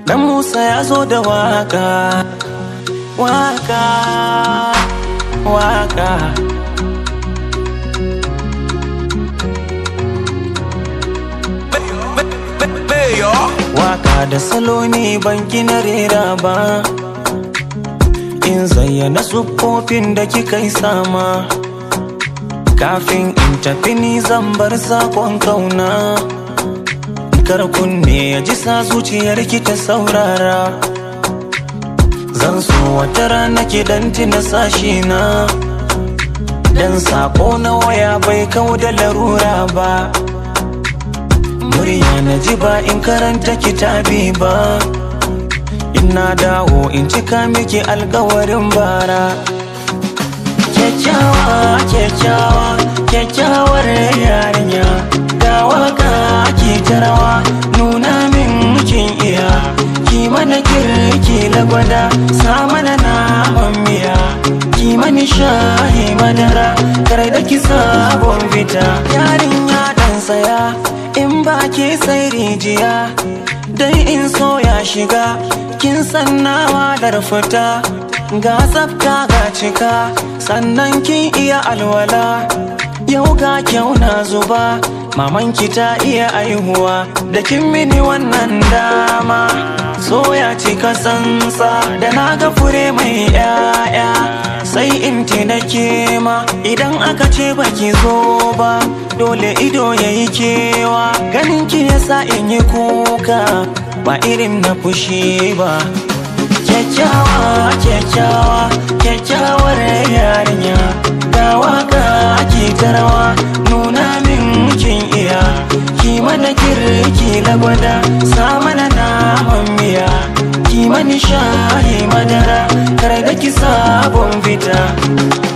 Dan Musa ya zo da waka, waka, waka. Waka da salo ne ban gina rera ba, in zayyana siffofin da kika yi sama. Kafin in tafi ni zan bar sakon kauna. Kar kunne ya ji sa zuciyar ki ta saurara. Zan so wata rana ki dan tina sashi na. Dan sako na waya bai kau da larura ba. Murya na ji ba in karanta kitabi ba. Ina dawo in cika miki alkawarin bara. Kyakkyawa, kyakkyawa, kyakkyawar yarinya. Ga waka ki tarawa nuna min kin iya. Ki mana kirki lagwada sa mana naman miya. Ki mani shahi madara kar da ki sabon fita. Yarinya dan saya in ba ke sai rijiya. Dan in so ya shiga kin san nawa da fita. Ga tsafta ga cika sannan kin iya alwala. Yau ga kyau na zuba mamanki ta iya aihuwa da kin mini wannan dama so ya cika sansa da na ga fure mai yaya sai in na kema idan aka ce baki zo ba dole ido ya yi kewa ganin ki yasa in yi kuka ba irin na fushi ba kyakkyawa kyakkyawa kyakkyawar yarinya ga waka ki tarawa nuna min kin iya ki mana kirki lagwada sa mana naman miya ki mani shayi madara kar da ki sabon fita